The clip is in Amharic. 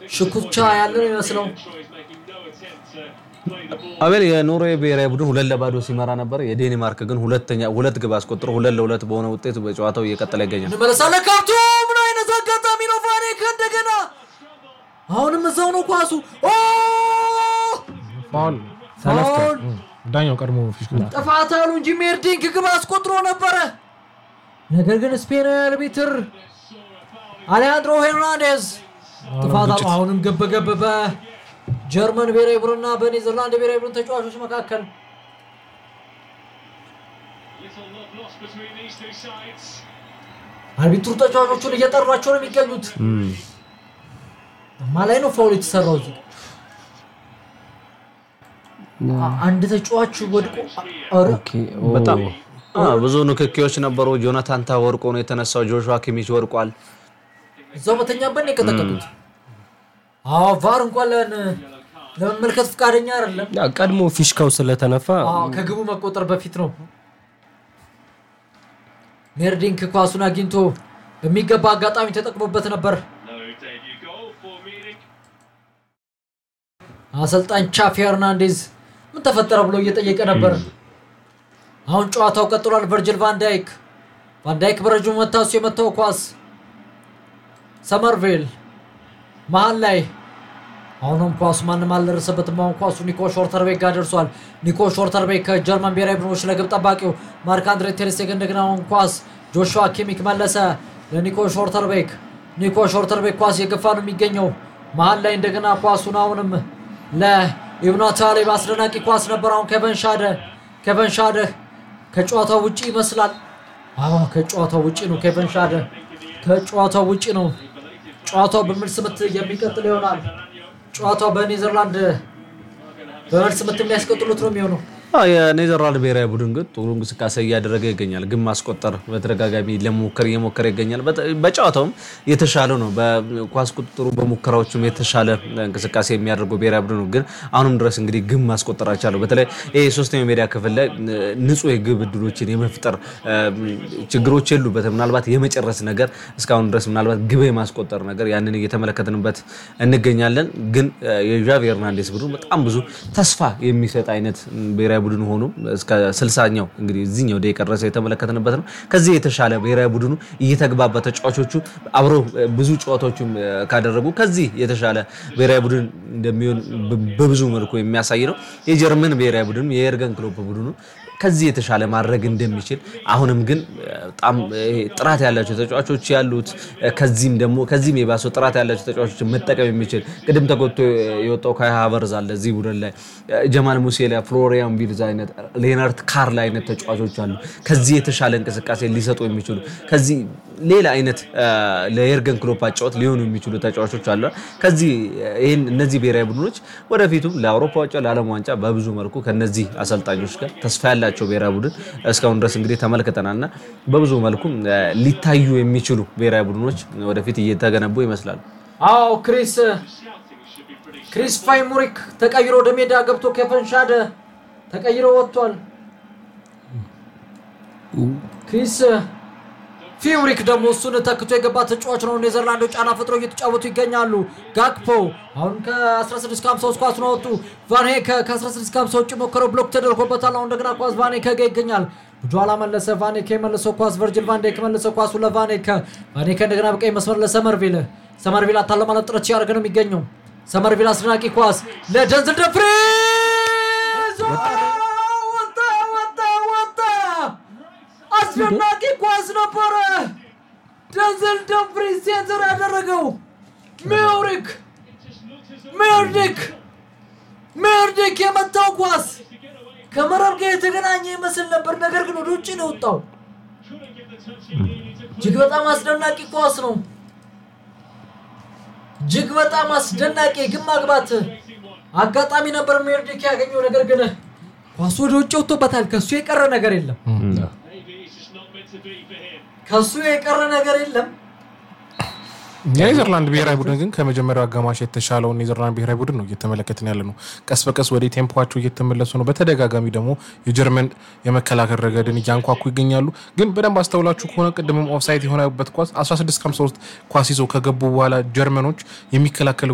ሽኩቻ ያለ ነው ይመስለው። አቤል የኖርዌይ ብሔራዊ ቡድን ሁለት ለባዶ ሲመራ ነበር። የዴንማርክ ግን ሁለተኛ ሁለት ግብ አስቆጥሮ ሁለት ለሁለት በሆነ ውጤት በጨዋታው እየቀጠለ ይገኛል። እንመለሳለን። ካብቶ ምን አይነት አጋጣሚ ነው! ቫኔክ እንደገና አሁንም እዛው ነው ኳሱ። ኦ! ፋውል ተነፍቷል። ፋውል! እም፣ ዳኛው ቀድሞ ፊሽክላ ጥፋት አሉ እንጂ ሜርዲንክ ግብ አስቆጥሮ ነበረ። ነገር ግን ስፔናዊ አርቢትር አሌሃንድሮ ሄርናንዴዝ ጥፋት አሉ። አሁንም ገብ ገብ በጀርመን ብሔራዊ ቡድንና በኔዘርላንድ ብሔራዊ ቡድን ተጫዋቾች መካከል አርቢትሩ ተጫዋቾቹን እየጠሯቸው ነው የሚገኙት። ማ ላይ ነው ፋውል የተሰራው? እዚህ አ- አንድ ተጫዋች ወድቆ ኧረ፣ ኦኬ፣ ኦ፣ በጣም አ፣ ብዙ ንክኪዎች ነበሩ። ጆናታን ታ ወርቆ ነው የተነሳው። ጆሹዋ ኪሚች ወርቋል። እዛው በተኛበት ነው የቀጠቀጡት። አዎ ቫር እንኳን ለን- ለመመልከት ፈቃደኛ አይደለም። ያ ቀድሞ ፊሽካው ስለተነፋ አዎ ከግቡ መቆጠር በፊት ነው። ሜርዲንክ ኳሱን አግኝቶ በሚገባ አጋጣሚ ተጠቅሞበት ነበር። አሰልጣኝ ቻፊ ሄርናንዴዝ ምን ተፈጠረ ብሎ እየጠየቀ ነበር። አሁን ጨዋታው ቀጥሏል። ቨርጅል ቫንዳይክ ቫንዳይክ በረጅሙ መታሱ የመታው ኳስ ሰመርቬል መሀል ላይ አሁንም ኳሱ ማንም አልደረሰበትም። አሁን ኳሱ ኒኮ ሾርተርቤክ ጋር ደርሷል። ኒኮ ሾርተርቤክ ከጀርመን ብሔራዊ ቡድኖች ለግብ ጠባቂው ማርክ አንድሬ ቴርስቴግ እንደገና አሁን ኳስ ጆሹዋ ኪሚክ መለሰ ለኒኮ ሾርተርቤክ። ኒኮ ሾርተርቤክ ኳስ የገፋ ነው የሚገኘው መሀል ላይ እንደገና ኳሱን አሁንም ለኢብኑ ታሊብ አስደናቂ ኳስ ነበር። አሁን ከቨን ሻደ ከቨን ሻደ ከጨዋታው ውጪ ይመስላል። አዎ ከጨዋታው ውጪ ነው። ኬቨን ሻደ ከጨዋታው ውጪ ነው። ጨዋታው በመልስ ምት የሚቀጥል ይሆናል። ጨዋታው በኔዘርላንድ በመልስ ምት የሚያስቀጥሉት ነው የሚሆነው። አ፣ የኔዘርላንድ ብሔራዊ ቡድን ግን ጥሩ እንቅስቃሴ እያደረገ ይገኛል። ግን ማስቆጠር በተደጋጋሚ ለመሞከር እየሞከረ ይገኛል። በተ- በጨዋታውም የተሻለ ነው። በኳስ ቁጥጥሩ በሙከራዎችም የተሻለ እንቅስቃሴ የሚያደርገው ብሔራዊ ቡድን ነው። ግን አሁንም ድረስ እንግዲህ ግብ ማስቆጠር አልቻለው። በተለይ ይህ ሶስተኛው ሜዳ ክፍል ላይ እ፣ ንጹህ የግብ እድሎችን የመፍጠር እ፣ ችግሮች የሉበትም። ምናልባት የመጨረስ ነገር እስካሁን ድረስ ምናልባት ግብ የማስቆጠር ነገር ያንን እየተመለከትንበት እንገኛለን። ግን እ፣ የዣቪ ሄርናንዴስ ቡድን በጣም ብዙ ተስፋ የሚሰጥ አይነት ብሔራዊ ቡድን ሆኖ እስከ ስልሳኛው እንግዲህ እዚህኛው ደቂቃ ድረስ የተመለከትንበት ነው። ከዚህ የተሻለ ብሔራዊ ቡድኑ እየተግባባ ተጫዋቾቹ አብረው እ፣ ብዙ ጨዋታዎችም እ፣ ካደረጉ ከዚህ የተሻለ ብሔራዊ ቡድን እንደሚሆን በ- በብዙ መልኩ የሚያሳይ ነው። የጀርመን ብሔራዊ ቡድን የኤርገን ክሎፕ ቡድኑ ከዚህ የተሻለ ማድረግ እንደሚችል አሁንም ግን እ፣ በጣም ይሄ ጥራት ያላቸው ተጫዋቾች ያሉት እ፣ ከዚህም ደግሞ ከዚህም የባሰው ጥራት ያላቸው ተጫዋቾችን መጠቀም የሚችል ቅድም ተጎድቶ የወጣው ካይ ሃቨርዝ አለ እዚህ ቡድን ላይ እ፣ ጀማል ሙሴሊያ፣ ፍሎሪያን ቪልዝ አይነት ሌናርት ካርል አይነት ተጫዋቾች አሉ። ከዚህ የተሻለ እንቅስቃሴ ሊሰጡ የሚችሉ ከዚህ ሌላ አይነት እ፣ ለኤርገን ክሎፕ አጫወት ሊሆኑ የሚችሉ ተጫዋቾች አሉ። ከዚህ እ፣ ይህን እነዚህ ብሔራዊ ቡድኖች ወደፊቱም ለአውሮፓ ዋንጫ ለዓለም ዋንጫ በብዙ መልኩ ከነዚህ አሰልጣኞች ጋር ተስፋ ያላቸው ብሔራዊ ቡድን እስካሁን ድረስ እንግዲህ ተመልክተናል እና በብዙ መልኩ እ፣ ሊታዩ የሚችሉ ብሔራዊ ቡድኖች ወደፊት እየተገነቡ ይመስላሉ። አዎ ክሪስ ክሪስ ፋይሙሪክ ተቀይሮ ወደ ሜዳ ገብቶ ኬቨን ሻደ ተቀይሮ ወጥቷል። ክሪስ ፊውሪክ ደግሞ እሱን ተክቶ የገባ ተጫዋች ነው። ኔዘርላንዶች ጫና ፈጥሮ እየተጫወቱ ይገኛሉ። ጋክፖ አሁን ከ16 ከ53 ኳሱን አወጡ። ቫንሄከ ከ16 ከ50 ውጭ ሞከረው ብሎክ ተደርጎበታል። አሁን እንደገና ኳስ ቫኔከ ጋ ይገኛል። ኋላ መለሰ። ቫኔከ የመለሰው ኳስ ቨርጅል ቫንዴክ መለሰው ኳሱ ለቫኔከ። ቫኔከ እንደገና በቀኝ መስመር ለሰመርቪል። ሰመርቪል አታለ ማለት ጥረት ሲያደርግ ነው የሚገኘው። ሰመርቪል አስደናቂ ኳስ ለደንዝል ደፍሪዝ ወጣ ወጣ ወጣ አስደናቂ ኳስ ነበረ። ደንዘል ደምፍሪዝ ሴንተር ያደረገው ሜውሪክ ሜርዲክ ሜርዲክ የመታው ኳስ ከመረብ ጋር የተገናኘ ይመስል ነበር፣ ነገር ግን ወደ ውጭ ነው የወጣው። እጅግ በጣም አስደናቂ ኳስ ነው። እጅግ በጣም አስደናቂ ግን ማግባት አጋጣሚ ነበር ሜርዲክ ያገኘው፣ ነገር ግን ኳሱ ወደ ውጭ ወጥቶበታል። ከሱ የቀረ ነገር የለም። ከሱ የቀረ ነገር የለም። የኔዘርላንድ ብሔራዊ ቡድን ግን ከመጀመሪያው አጋማሽ የተሻለውን ኔዘርላንድ ብሔራዊ ቡድን ነው እየተመለከትን ያለ ነው። ቀስ በቀስ ወደ ቴምፖቸው እየተመለሱ ነው። በተደጋጋሚ ደግሞ የጀርመን የመከላከል ረገድን እያንኳኩ ይገኛሉ። ግን በደንብ አስተውላችሁ ከሆነ ቅድምም ኦፍሳይት የሆነበት ኳስ 16 53 ኳስ ይዘው ከገቡ በኋላ ጀርመኖች የሚከላከል